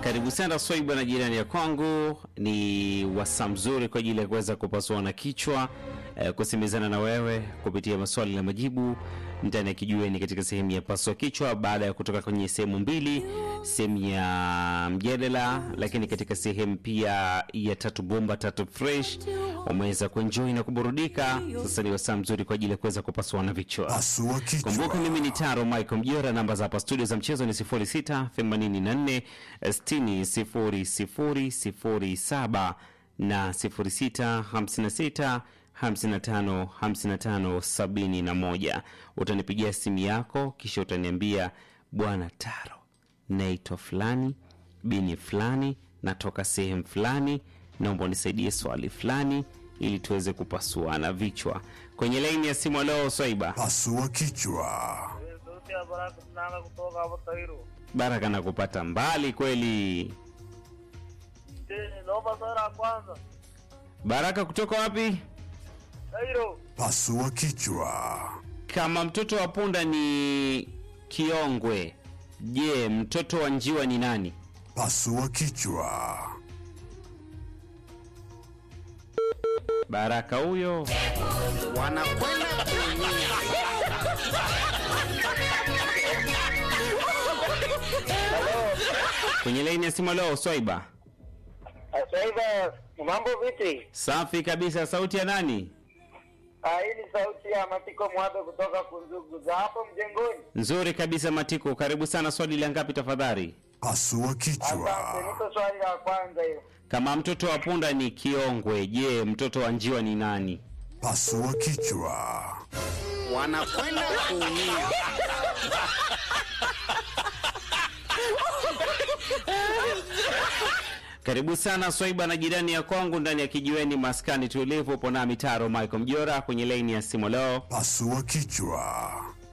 Karibu sana Swaiba na jirani ya kwangu, ni wasaa mzuri kwa ajili ya kuweza kupasua na kichwa eh, kusemezana na wewe kupitia maswali na majibu ndani ya kijiweni katika sehemu ya pasua kichwa, baada ya kutoka kwenye sehemu mbili, sehemu ya mjadala, lakini katika sehemu pia ya tatu bomba tatu fresh umeweza kuenjoy na kuburudika. Sasa ni wasaa mzuri kwa ajili ya kuweza kupasuana vichwa. Pasua kichwa. Kumbuka mimi ni Taro Michael Mjora, namba za hapa studio za mchezo ni 06 84 60 00 07 na 06 56 55 55 71. Utanipigia simu yako kisha utaniambia bwana Taro, naitwa fulani bini fulani, natoka sehemu fulani, naomba unisaidie swali fulani ili tuweze kupasuana vichwa kwenye laini ya simu. Leo Swaiba Pasua kichwa. sauti ya Baraka Mnanga kutoka hapo Tairo. Baraka na kupata mbali kweli. Eh, Naomba swali la kwanza. Baraka kutoka wapi? Tairo. Pasua kichwa. Kama mtoto wa punda ni kiongwe, je, mtoto wa njiwa ni nani? Pasua kichwa. Baraka huyo. wanakwenda kuumia. Kwenye laini ya simu leo Swaiba. Asaiba, mambo vipi? Safi kabisa, sauti ya nani? Ah, hii ni sauti ya Matiko Mwabe kutoka Kunzugu za hapo mjengoni. Nzuri kabisa Matiko, karibu sana. Swali la ngapi tafadhali? Pasua Asante, kichwa. niko swali la kwanza hiyo. Kama mtoto wa punda ni kiongwe, je, mtoto wa njiwa ni nani? Pasua kichwa. wanakwenda kuumia. Karibu sana Swaiba na jirani ya kwangu ndani ya kijiweni maskani tulivu. Upo nami Taro Michael Mjora kwenye laini ya simu leo. Pasua kichwa.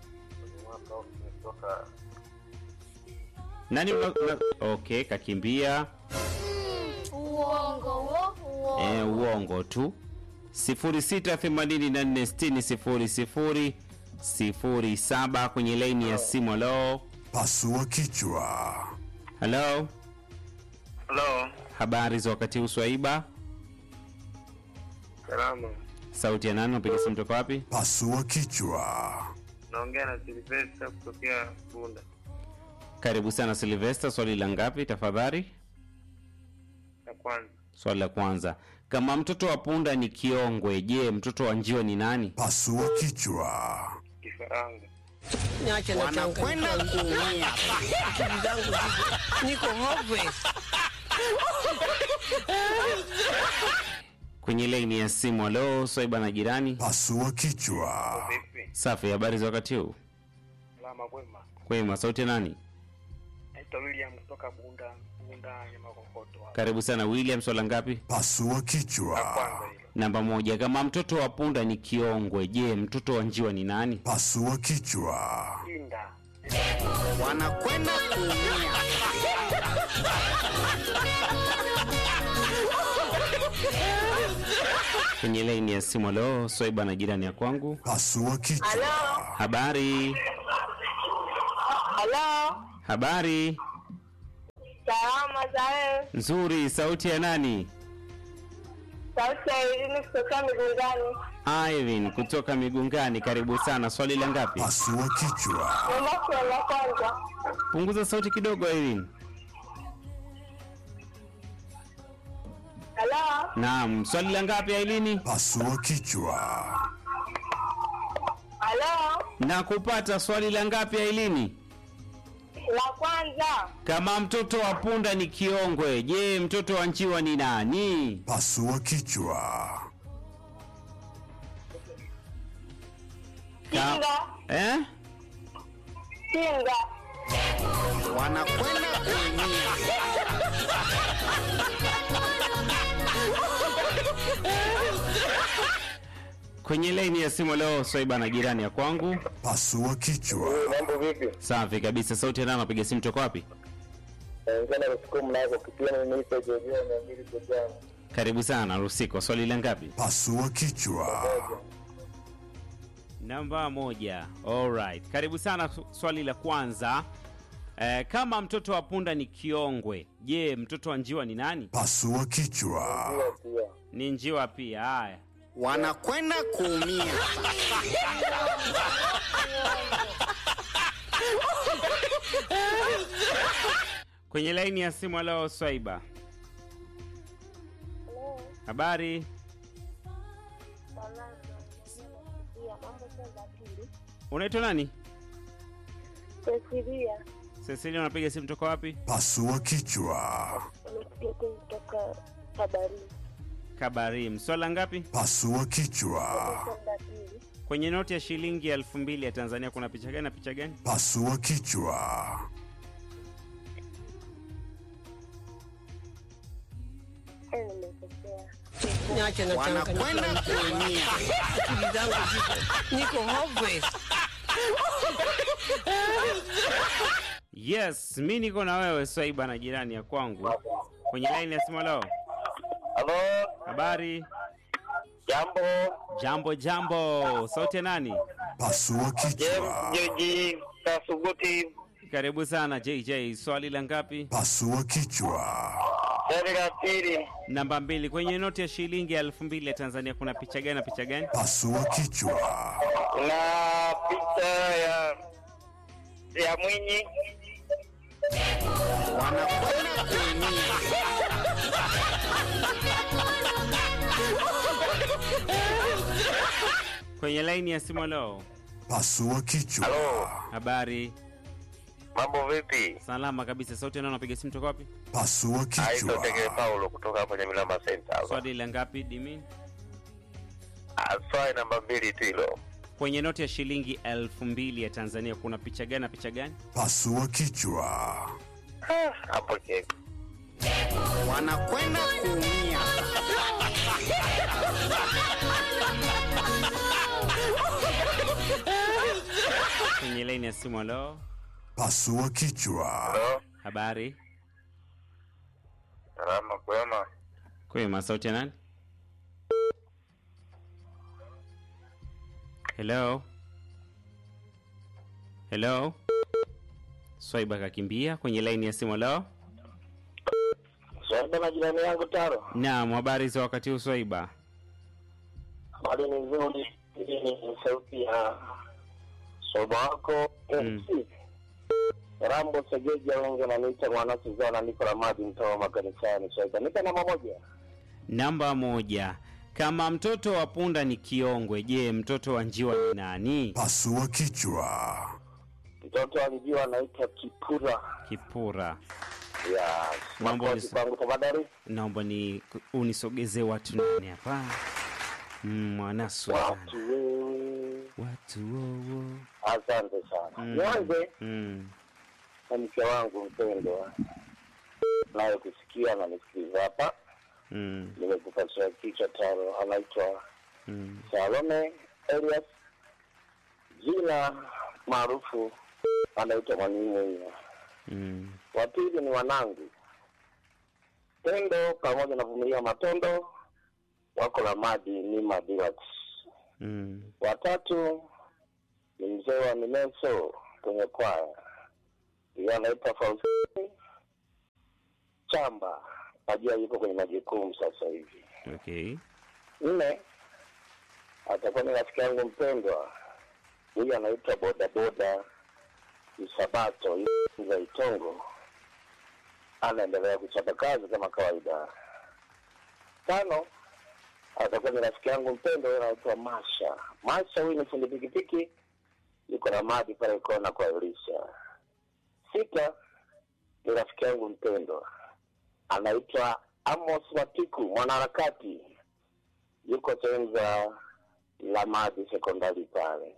Nani una, una, okay, kakimbia Uongo wo, uongo. e, uongo tu. 0684600007 kwenye laini ya simu leo. Pasua kichwa. Hello, Hello. habari za wakati huu Swaiba? Salama. Sauti ya nani? Unapiga simu toka wapi? Pasua kichwa. Naongea na Silvester kutokea Bunda. Karibu sana Silvester, swali la ngapi tafadhali? Ya kwanza. Swali la kwanza, kama mtoto wa punda ni kiongwe, je, mtoto wa njiwa ni nani? Pasua kichwa. Kifaranga. Niache na Wanakwenda changanyikiwa. kuumia. Akili zangu ziko- niko hopeless. Kwenye laini ya simu, halo Swaiba na jirani. Pasua kichwa. Vipi? Safi, habari za wakati huu? Salama kwema. Kwema, sauti ya nani? Naitwa William kutoka Bunda, Bunda nyama kokoto. hapo. Karibu sana William, swala ngapi? Pasua Ya kichwa. kwanza hilo. Namba moja, kama mtoto wa punda ni kiongwe, je, mtoto wa njiwa ni nani? Pasua kichwa. Kinda. wanakwenda kuumia. Kwenye laini ya simu, halo Swaiba na jirani ya kwangu. Pasua kichwa. Habari, Halo, habari salama za wewe? nzuri. Sauti ya nani? Sauti ya Irini kutoka Migungani. Irene kutoka Migungani, karibu sana. Swali la ngapi? Pasua kichwa. Naomba swali la kwanza. Punguza sauti kidogo, Irene. Halo, Naam, swali la ngapi Ailini? Pasua kichwa. halo, Na kupata swali la ngapi Ailini? la kwanza. Kama mtoto wa punda ni kiongwe, je, mtoto wa njiwa ni nani? Pasua kichwa. Ka- Kinga, eh? kinga. wanakwenda kuumia. Kwenye laini ya simu leo Swaiba na jirani ya kwangu. Pasua kichwa. Mambo vipi? Safi kabisa. Sauti ya nani anapiga simu toka wapi? Ngana kusikia mnako kipiana ni nipe jojo na mbili kujana. Karibu sana Rusiko. Swali la ngapi? Pasua kichwa. Namba moja. Alright. Karibu sana. Su- Swali la kwanza Eh, kama mtoto wa punda ni kiongwe, je, mtoto wa njiwa ni nani? Pasua kichwa. pia Ni njiwa pia. Haya, wanakwenda kuumia. kwenye laini ya simu. Halo Swaiba, habari? Unaitwa nani? Cecilia Cecilia, unapiga simu toka wapi? Pasua kichwa. amekuja kutoka habari Kabarim. Swala ngapi? Pasua kichwa. kwenda pili Kwenye noti ya shilingi elfu mbili ya Tanzania kuna picha gani na picha gani? Pasua kichwa. Eh, nimekosea Niache na Wanakwenda kuumia. akili zangu ziko niko hopeless. Yes, mi niko na wewe Swaiba na jirani ya kwangu kwenye laini ya simu. Halo, halo habari? jambo Jambo jambo, sauti ya nani? Pasua kichwa. joji kasuguti Karibu sana JJ. Swali la ngapi? Pasua kichwa. swali la pili Namba mbili. Kwenye noti ya shilingi elfu mbili ya Tanzania kuna picha gani na picha gani? Pasua kichwa. kuna picha ya ya mwinyi Wanakwenda kuumia. Kwenye laini ya simu. Halo, Pasua kichwa. halo habari? mambo vipi Salama kabisa. Sauti ya nani? Unapiga simu toka wapi? Pasua aitwa Tegere kichwa. Paulo kutoka kwenye Milamba Center hapa. Swali la ngapi Dimi? Ah, swali namba mbili tu hilo Kwenye noti ya shilingi elfu mbili ya Tanzania kuna picha gani na picha gani? Pasua kichwa. hapo ke Wanakwenda kuumia. Kwenye laini ya simu. Halo, Pasua kichwa. halo habari? salama kwema Kwema, sauti ya nani? Hello, hello. Swaiba kakimbia kwenye laini ya simu. Halo, swali na jirani yangu taro naam, habari za wakati huu Swaiba? habari ni nzuri hii ni sauti ya soba wako MC Rambo Segeja wengi wananiita mwana Suzana niko la maji mtoa makanisani Swaiba nika namba moja Namba moja. Kama mtoto wa punda ni kiongwe, je, mtoto wa njiwa ni nani? Pasua kichwa. mtoto alijiwa anaitwa Kipura Kipura. ya Mambo makozi ni- kwangu tafadhali Naomba ni unisogezee watu nani hapa? Mm, Mwana Suzana. watu wewe Watu wowo. asante sana Mm. nianze Mm. na mke wangu mpendwa naye kusikia na nisikiliza hapa Mm. nimekupatia kichwa taro anaitwa Mm. Salome Elias jina maarufu anaitwa Mwalimu Mm. wa pili ni wanangu Pendo pamoja na Vumilia Matondo wako la maji ni Madirat. Mm. Watatu ni mzee wa Mineso kwenye kwaya, yeye anaitwa Faustini Chamba, najua yuko kwenye majukumu sasa hivi. Okay. Nne atakuwa ni rafiki yangu mpendwa, huyu anaitwa bodaboda Isabato za Itongo, anaendelea kuchapa kazi kama kawaida. Tano atakuwa ni rafiki yangu mpendwa, huyu anaitwa Masha. Masha huyu ni fundi pikipiki, yuko na maji pale kona kwa Elisha. Sita ni rafiki yangu mpendwa, anaitwa Amos Matiku, mwanaharakati yuko sehemu za Lamadi sekondari pale.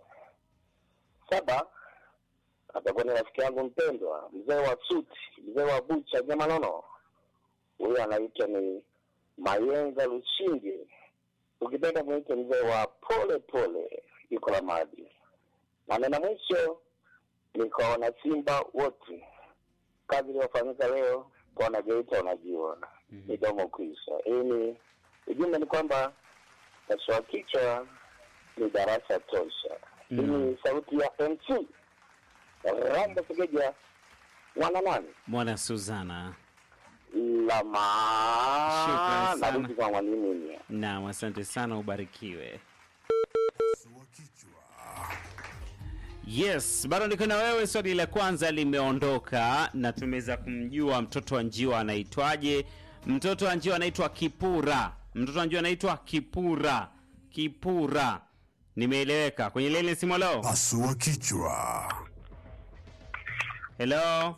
Saba atakuwa ni rafiki yangu mpendwa, mzee wa suti, mzee wa bucha Jamanono, huyu anaitwa ni Mayenga Lushindi, ukipenda mwite mzee wa pole pole, yuko Lamadi. Na nena mwisho ni kwa wanasimba wote, kazi iliyofanyika leo kwa wanageita, unajua midomo kuisha. Hii ni ujumbe ni kwamba pasua kichwa ni darasa tosha. Hii ni sauti ya MC Rambo Segeja mwana nani mwana Suzana. lama Shukrani sana. narudi kwa mwalimu ni Naam, asante sana, ubarikiwe. Pasua kichwa. Yes, bado niko na wewe. Swali la kwanza limeondoka na tumeweza kumjua mtoto wa njiwa anaitwaje. Mtoto wa njiwa anaitwa Kipura. Mtoto wa njiwa anaitwa Kipura. Kipura, nimeeleweka. Kwenye leni simu, leo. Pasua kichwa. Hello,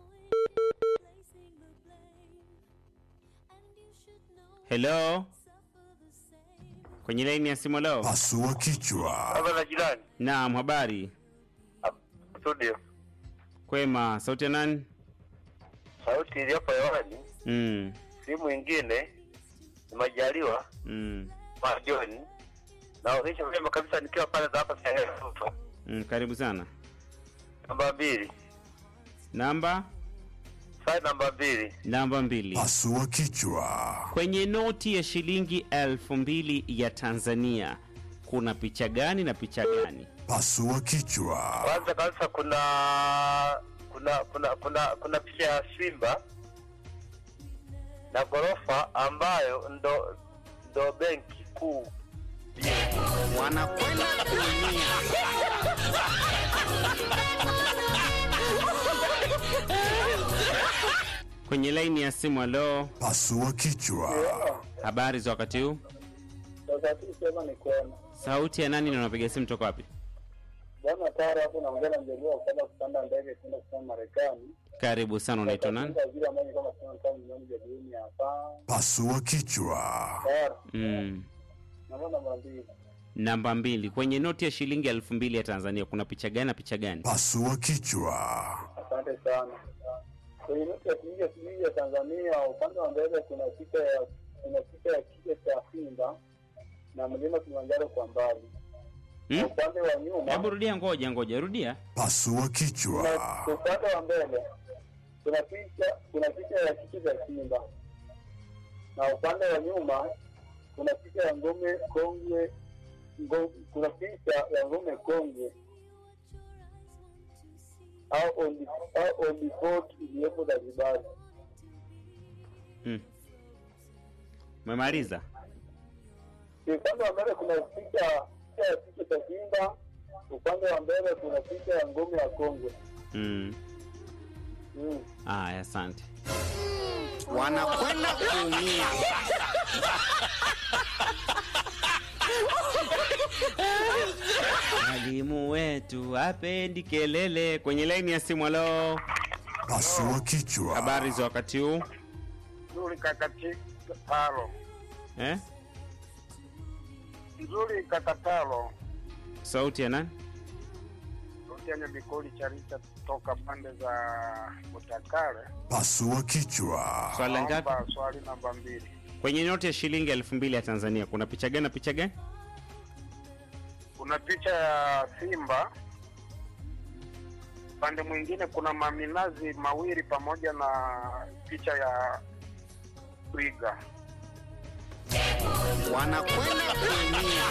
hello, kwenye laini ya simu, leo. Pasua kichwa. baba na jirani Naam, habari studio kwema. Sauti ya nani? sauti iliyopo hewani Mm, si mwingine ni majaliwa mm, majoni naonyesha vyema kabisa nikiwa pale za hapa Singapore. mm, karibu sana. namba mbili Namba sai namba mbili namba mbili. Pasua kichwa. Kwenye noti ya shilingi elfu mbili ya Tanzania kuna picha gani na picha gani? Pasua kichwa. kwanza kabisa kuna kuna kuna kuna kuna picha ya simba na ghorofa ambayo ndo ndo benki kuu wanakwenda kuumia Kwenye laini ya simu, alo, Pasua kichwa. habari za wakati huu? wakati sema ni kwema Sauti ya nani na unapiga simu toka wapi? bwana tara hapo naongea na mjaliwa kwenda kupanda ndege kwenda kusema Marekani Karibu sana, unaitwa nani? vile ambayo kama sema kama milioni jaduni hapa Pasua kichwa. tara Mm. naomba namba mbili Namba mbili, kwenye noti ya shilingi elfu mbili ya Tanzania kuna picha gani na picha gani? Pasua kichwa. Asante sana. Kwenye noti ya shilingi ya shilingi ya Tanzania, upande wa mbele kuna picha ya kuna picha ya kichwa cha simba na mlima Kilimanjaro kwa mbali. Na Hmm? upande wa nyuma Hebu rudia, ngoja ngoja, rudia. Pasua kichwa. kuna upande wa mbele kuna picha kuna picha ya kichwa cha simba na upande wa nyuma kuna picha ya ngome kongwe ngo, kuna picha ya ngome kongwe au on the, au on the boat iliyopo Zanzibar. Hmm. Umemaliza? Upande wa mbele kuna picha picha ya kichwa cha simba, upande wa mbele kuna picha ya ngome ya kongwe. Mm. Mm. Aya, asante. wanakwenda kuumia Mwalimu wetu hapendi kelele. Kwenye laini ya simu, alo, Pasua kichwa. habari za wakati huu Nzuri kakati talo. eh? Nzuri kakatalo. Sauti ya nani? Rutianya Bikoli Charita toka pande za Butakale. Pasua kichwa. Swali la ngapi? Naomba swali namba mbili. Kwenye noti ya shilingi elfu mbili ya Tanzania kuna picha gani na picha gani? Kuna picha ya simba, upande mwingine kuna maminazi mawili pamoja na picha ya twiga. wanakwenda kuumia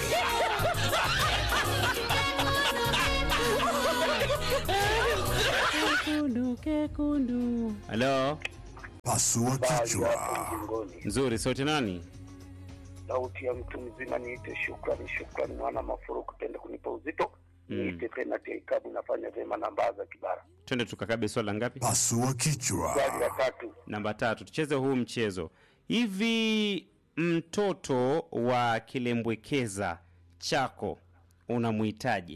Kekundu, kekundu. Halo, Pasua kichwa. Jingoni. nzuri. Sauti nani? Sauti ya mtu mzima niite shukrani, shukrani mwana mafuru kupenda kunipa uzito. Mm. Niite tena teikabu nafanya vyema namba za kibara. Twende tukakabe swali la ngapi? Pasua kichwa. Swali la tatu. Namba tatu. Tucheze huu mchezo hivi. Mtoto wa kilembwekeza chako unamhitaji?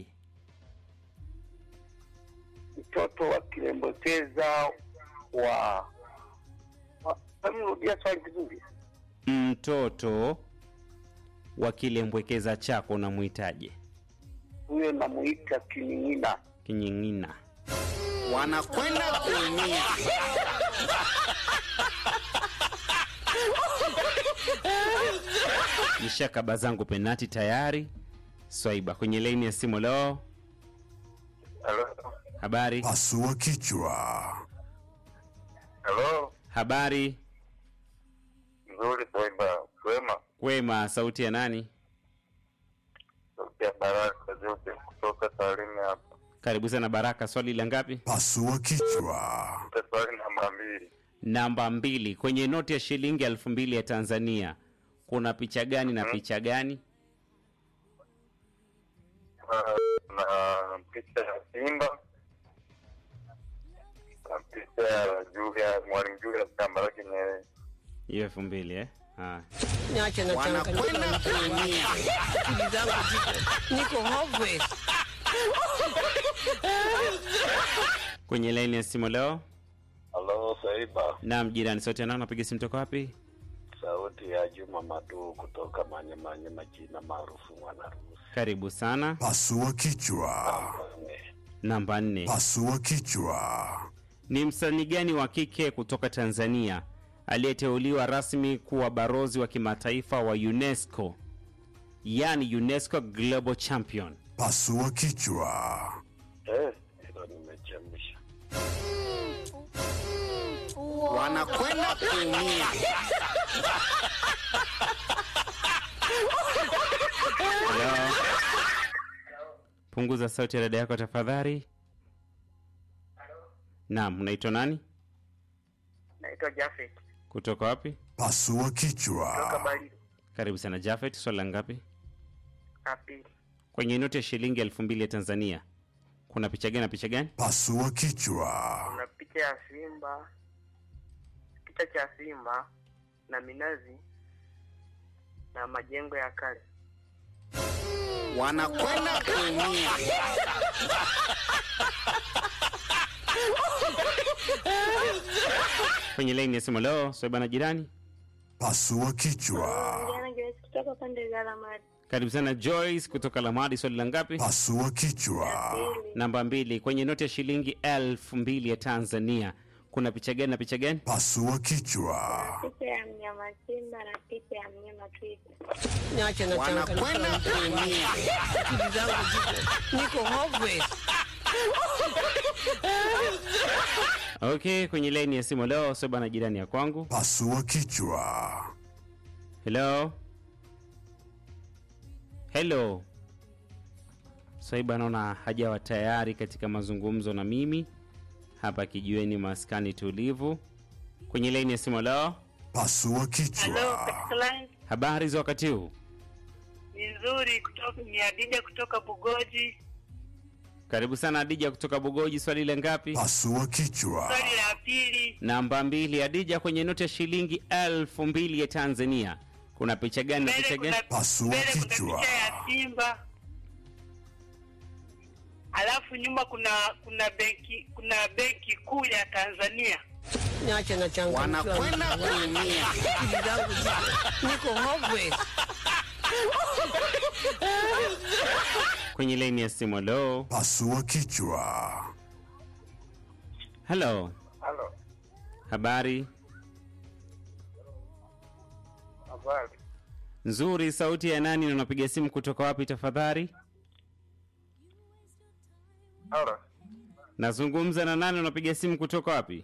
Mtoto wa kilembekeza wa wa- Rudia swali vizuri. Mtoto wa kilembwekeza chako unamhitaji? Huyo namuita kining'ina. Kinying'ina. wanakwenda kuumia Nishakaba zangu penati tayari. Swaiba kwenye laini ya simu. Leo Halo. habari, Pasua kichwa. Halo. habari Nzuri Swaiba. Kwema. kwema. Sauti ya nani? Sauti ya Baraka zote kutoka Tarime hapa. Karibu sana Baraka. Swali la ngapi? Pasua kichwa. namba mbili. Namba mbili, kwenye noti ya shilingi elfu mbili ya Tanzania kuna picha gani na picha gani? Ah, na picha ya Simba na picha ya Julia, mwalimu Julius Kambarage Nyerere. Hiyo elfu mbili eh? Haya. Niache na Wanakwenda changanyikiwa. kuumia. Akili zangu ziko niko hopeless. Kwenye laini ya simu leo, Halo Saiba, naam, jirani sote nao napiga simu toka wapi? sauti ya Juma Madu kutoka Manyemanye, majina maarufu Mwanarusi. Karibu sana. Pasua kichwa. Namba nne, Pasua kichwa. ni msanii gani wa kike kutoka Tanzania aliyeteuliwa rasmi kuwa barozi wa kimataifa wa UNESCO, yani UNESCO Global Champion? Pasua kichwa. Eh, hilo nimechemsha. Wanakwenda kuumia. Hello? Punguza sauti ya dada yako tafadhali. Naam, unaitwa nani? Naitwa Jafet Kutoka wapi? Pasua toka kichwa. Bariadi Karibu sana Jafet, swali la ngapi? ya pili. Kwenye noti ya shilingi elfu mbili ya Tanzania kuna picha gani na picha gani? Pasua kichwa. Kuna picha ya simba, picha cha simba na minazi na majengo ya kale. Wanakwenda kuumia. Kwenye laini ya simu leo, swaiba na jirani. Pasua kichwa. Jana Joyce kutoka pande za Lamadi. Karibu sana Joyce kutoka Lamadi, swali la ngapi? Pasua kichwa. Pili. Namba mbili. Kwenye noti ya shilingi elfu mbili ya Tanzania kuna picha gani na picha gani? Pasua kichwa. Picha ya mnyama simba na picha ya mnyama twiga. Niache na Wanakwenda changanyikiwa. kuumia. Akili zangu ziko niko hopeless. Okay, kwenye laini ya simu leo, swaiba na jirani ya kwangu. Pasua kichwa. Hello. Hello. Swaiba naona hajawa tayari katika mazungumzo na mimi hapa kijiweni maskani tulivu. Kwenye laini ya simu leo, Pasua kichwa. habari za wakati huu? Ni nzuri kutoka ni Adija kutoka Bugoji. Karibu sana Adija kutoka Bugoji, swali la ngapi? Pasua kichwa. Swali la pili, Namba mbili. Adija, kwenye noti ya shilingi elfu mbili ya Tanzania kuna picha gani na picha mbele gani? kuna, Pasua mbele kuna kichwa. picha ya simba, alafu nyuma kuna kuna benki kuna benki kuu ya Tanzania. Niache na changanyikiwa. Wanakwenda kuumia. Akili zangu ziko niko hopeless. Kwenye laini ya simu leo. Pasua kichwa. Hello, Halo, habari habari. nzuri. Sauti ya nani na unapiga simu kutoka wapi tafadhali? Halo, Nazungumza na nani? Unapiga simu kutoka wapi?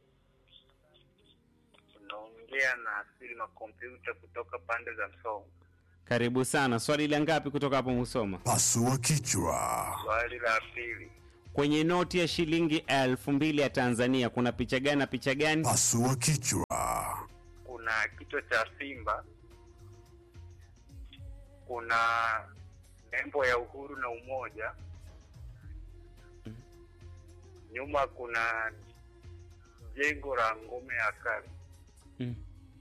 Unaongea na asili na kompyuta kutoka pande za Msongo. Karibu sana. Swali la ngapi kutoka hapo Musoma? Pasua kichwa. Swali la pili, Kwenye noti ya shilingi elfu mbili ya Tanzania kuna picha gani na picha gani? Pasua kichwa. kuna kichwa cha simba, kuna nembo ya uhuru na umoja, nyuma kuna jengo la ngome ya kale. Mm.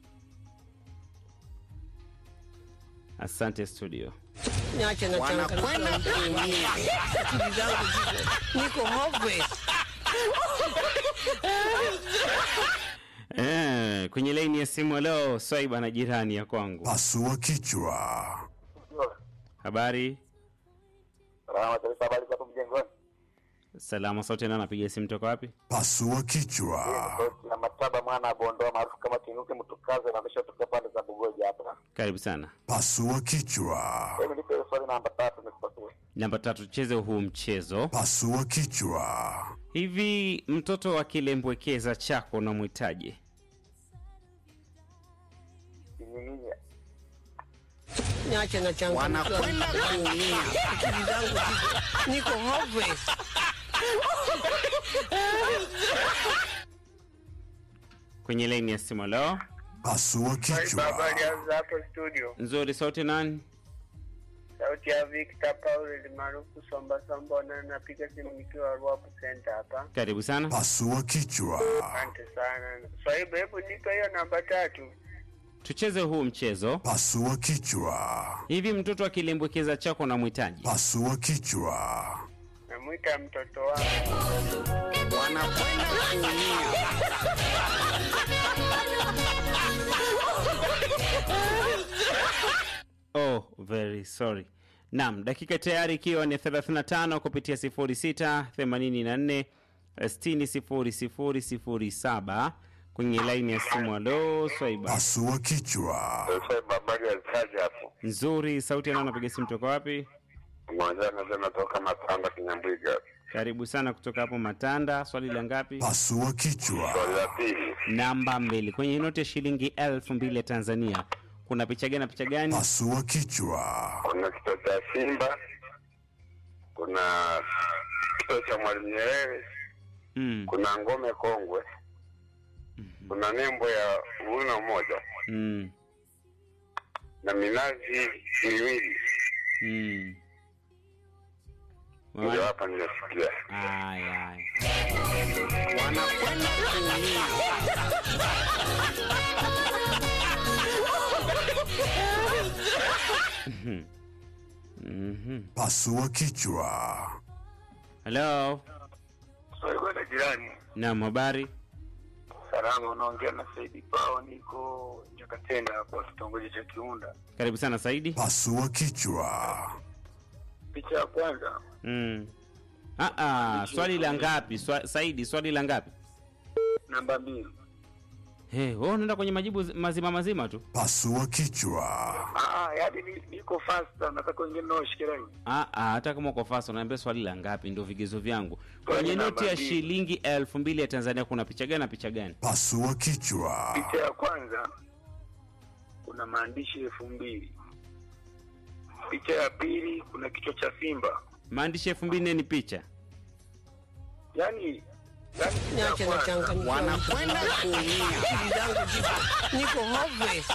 Asante studio. Niache na Wanakwenda changanyikiwa. kuumia. Akili zangu ziko niko hopeless. Eh, kwenye laini ya simu leo Swaiba na jirani ya kwangu. Pasua kichwa. Habari? Salama kabisa, habari za hapo mjengoni? Salama sauti na napiga simu toka wapi? Pasua kichwa. Sauti ya Mataba mwana wa Bondoa maarufu kama Kinuke Mtukaze na amesha toka pande za Bugoja hapa. Karibu sana. Pasua kichwa. Hebu nipe swali namba tatu nikupatie. Namba tatu, tucheze huu mchezo. Pasua kichwa. Hivi mtoto wa kilembwekeza chako unamwitaje? Kinyinya. Niache na changamoto. Wanakwenda kuumia. Akili zangu ziko niko hopeless. kwenye laini ya simu. Leo Pasua kichwa. Habari za hapo studio. nzuri, sauti nani? Sauti ya Victor Paul maarufu Somba Somba na napiga simu nikiwa Ruapu Center hapa. Karibu sana. Pasua kichwa. Asante sana. Swaibu, hebu nipe hiyo namba tatu. Tucheze huu mchezo. Pasua kichwa. Hivi mtoto akilimbwekeza chako na mhitaji Pasua kichwa. Namwita mtoto wangu. wanakwenda kuumia Oh, very sorry. Naam, dakika tayari ikiwa ni 35 kupitia 06 84 60 00 07 kwenye laini ya simu. Alo, Swaiba. Pasua kichwa. Sasa habari ya kazi hapo. Nzuri, sauti ya nani anapiga simu toka wapi? Mwanza nasema toka Matanda Kinyambwiga. Karibu sana kutoka hapo Matanda. Swali la ngapi? Pasua kichwa. Swali la pili. Namba mbili. Kwenye noti ya shilingi elfu mbili ya Tanzania kuna picha gani na picha gani? Pasua kichwa. Kuna kituo cha Simba. Kuna kituo cha Mwalimu Nyerere. Mm, Kuna ngome kongwe. Kuna nembo ya uhuru na umoja mm, na minazi miwili. mm. Ndio Wawa- hapa nimesikia. Aya, aya. wanakwenda kuumia Mhm. Pasua kichwa. Hello. Swaibu na jirani. Naam, habari? Salama, unaongea na Saidi Pao, niko Nyakatenda hapo kitongoji cha Kiunda. Karibu sana Saidi. Pasua kichwa. Picha ya kwanza Mm. Ah, ah, swali la ngapi? Swa, Saidi, swali la ngapi? namba mbili. Hey, wewe unaenda kwenye majibu zi- mazima mazima tu. Pasua kichwa. Ah, yaani ni- niko fasta, nataka wengine nao shike line. Ah, ah, hata kama uko fast unaambia swali la ngapi ndio vigezo vyangu. Swali Kwenye namba noti ya mbili. shilingi elfu mbili ya Tanzania kuna picha gani na picha gani? Pasua kichwa. Picha ya kwanza kuna maandishi elfu mbili. Picha ya pili kuna kichwa cha simba. Maandishi elfu mbili ni picha. Yaani yaani picha ya Niache na kwanza changa wanakwenda kuumia akili zangu ziko niko hopeless.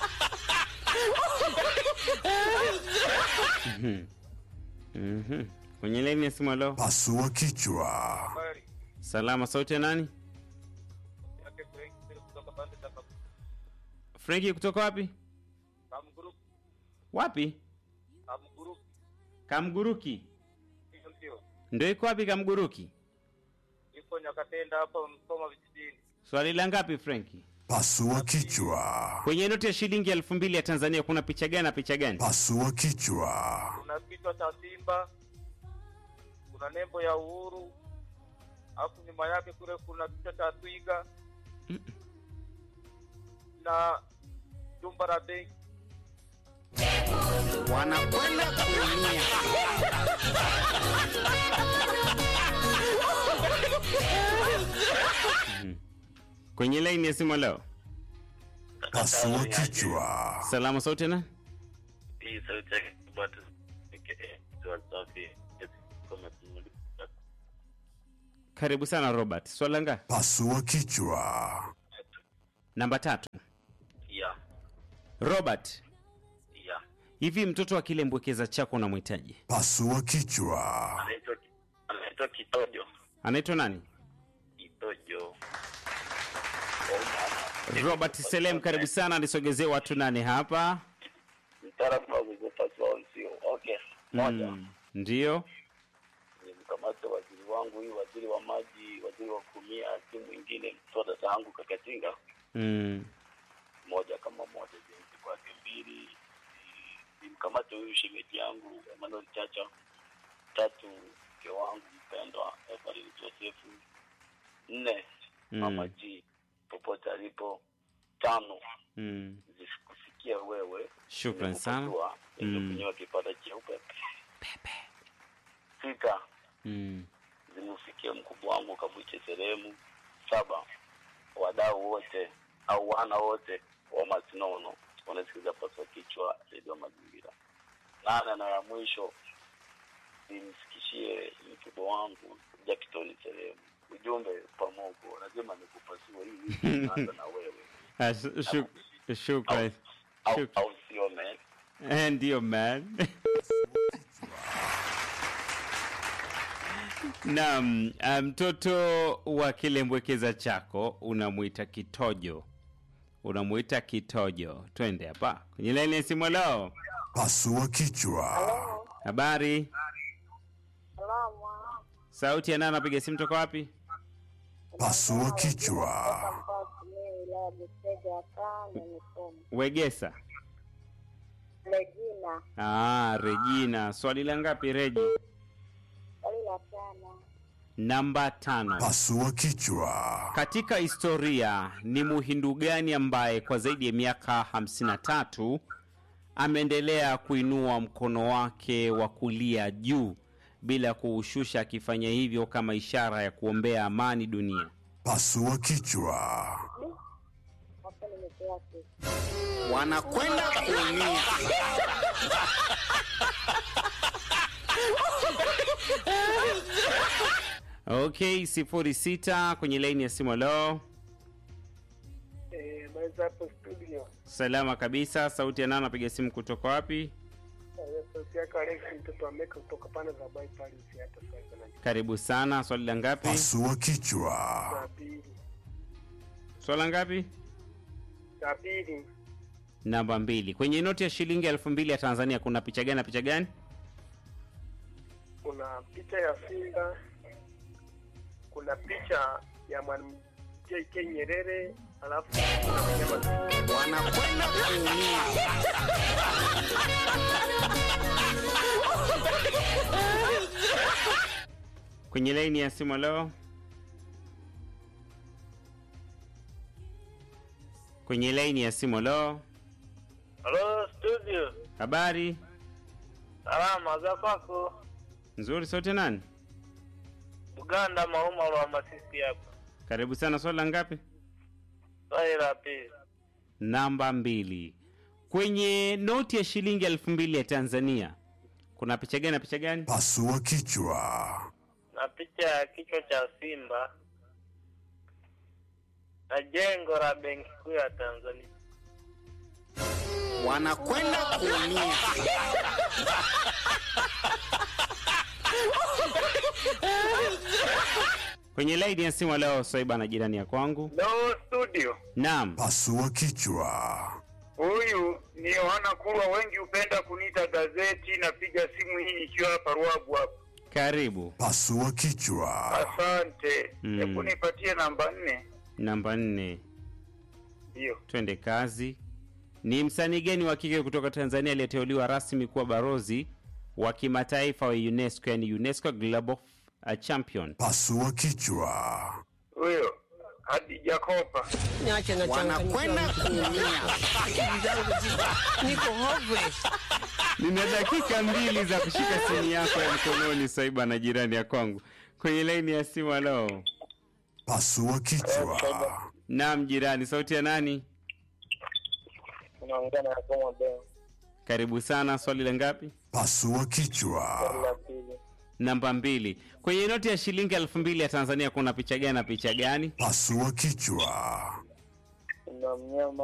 Mhm. Kwenye laini ya simu leo. Pasua kichwa. Salama, sauti ya nani? Frenki kutoka wapi? Wapi? Kamguruki. Ndio iko wapi Kamguruki? iko Nyakatenda hapa Msoma vijijini. Swali la ngapi Frenki? Pasua kichwa. Kwenye noti ya shilingi elfu mbili ya Tanzania kuna picha gani na picha gani? Pasua kichwa. Kuna kichwa cha simba, kuna nembo ya uhuru, alafu nyuma yake kule kuna kichwa cha twiga na jumba la benki. wanakwenda kuumia Kwenye laini ya simu leo. Pasua kichwa. Salama, sauti ya nani? Hii sauti yake bado swali safi. Karibu sana Robert. Swali la ngapi? Pasua kichwa. Namba tatu. Ya, Robert, ya. hivi mtoto akilembwekeza chako unamhitaji Pasua kichwa. Anaitwa anaitwa Kitojo. anaitwa nani? Kitojo. Robert Selem, karibu sana. Nisogezee watu nane hapa. mtaalamu wa kuzipasua usio okay moja Mm, Ndiyo. nimkamate waziri wangu huyu waziri wa maji waziri wa kumia si mwingine mtoto dada yangu kakatinga Mm, moja kama moja jinsi kwake mbili ni- nimkamate huyu shemeji yangu Emmanuel Chacha tatu mke wangu mpendwa Evelyn Josefu nne Mm. mama G popote alipo tano mm. zisikufikia wewe Shukran sana. Nimekupasua, Mm. nimekunywa kipata cheupe sita Mm. zimfikia mkubwa wangu Kabuche Seremu. Saba, wadau wote au wana wote wa Masinono wanasikiliza paswa kichwa redio Mazingira. Nane na ya mwisho nimfikishie mkubwa wangu Jackton Seremu ujumbe pamoja, lazima nikupasue hii wiki naanza na wewe Ah, sh- shuk- Shukran. au, Shuk- au sio man? Eh, Ndiyo man. Naam, ah, mtoto wa kilembwekeza chako unamwita kitojo, unamwita kitojo. Twende hapa kwenye laini ya simu. Leo Pasua kichwa. habari, Salama. sauti ya nani? Anapiga simu toka wapi? Pasua kichwa. Mimi wilaya Busega hapa na Mikoma. Wegesa. Regina, Ah, Regina. Swali la ngapi Reji? swali la tano. Namba tano. Pasua kichwa. Katika historia ni Muhindu gani ambaye kwa zaidi ya miaka 53 ameendelea kuinua mkono wake wa kulia juu bila kuushusha, akifanya hivyo kama ishara ya kuombea amani dunia? Pasua kichwa. Hapo nimepewa kitu. wanakwenda kuumia. Okay, sifuri sita kwenye laini ya simu. Leo Eh, maweza hapo studio. salama kabisa. Sauti ya nani? Anapiga simu kutoka wapi? Eh, Sauti yake Alex mtoto wa Meka kutoka pande za Bai Paris hata sasa na Karibu sana. Swali la ngapi? Pasua kichwa. saa pili. Swala ngapi? Saa pili Namba mbili. Kwenye noti ya shilingi elfu mbili ya Tanzania kuna picha gani na picha gani? kuna picha ya Simba, kuna picha ya mwalimu JK Nyerere, alafu kuna wanyama wanakwenda kuumia. Kwenye laini ya simu leo. Kwenye laini ya simu leo. Halo studio, Habari salama za kwako? nzuri, sote nani? Uganda Mauma wa Masisi hapa. Karibu sana. Swali la ngapi? Swali la pili, Namba mbili. Kwenye noti ya shilingi elfu mbili ya Tanzania kuna picha gani na picha gani? Pasua kichwa. na picha ya kichwa cha simba na jengo la benki kuu ya Tanzania. wanakwenda kuumia. Kwenye laini ya simu leo, Swaiba na jirani ya kwangu. Leo studio, Naam, Pasua kichwa. huyu ni Yohana Kurwa, wengi hupenda kuniita gazeti. Napiga simu hii ikiwa hapa Ruagu hapa. Karibu. Pasua kichwa. Asante. Mm. Hebu nipatie namba nne. namba nne. Ndio. Twende kazi. Ni msanii gani wa kike kutoka Tanzania aliyeteuliwa rasmi kuwa barozi wa kimataifa wa UNESCO, yani UNESCO Global uh, Champion? Pasua kichwa. Huyo Hadija Kopa. Niache na Wanakwenda kuumia. Akili zangu ziko niko hopeless. Nina dakika mbili za kushika simu yako ya mkononi, Swaiba na jirani ya kwangu kwenye laini ya simu. Halo, Pasua kichwa. naam jirani, sauti ya nani? Unaongea na Yakoma Beo. Karibu sana. Swali la ngapi? Pasua Swali kichwa. la pili. Namba mbili. Kwenye noti ya shilingi elfu mbili ya Tanzania kuna picha gani na picha gani? Pasua kichwa. Kuna mnyama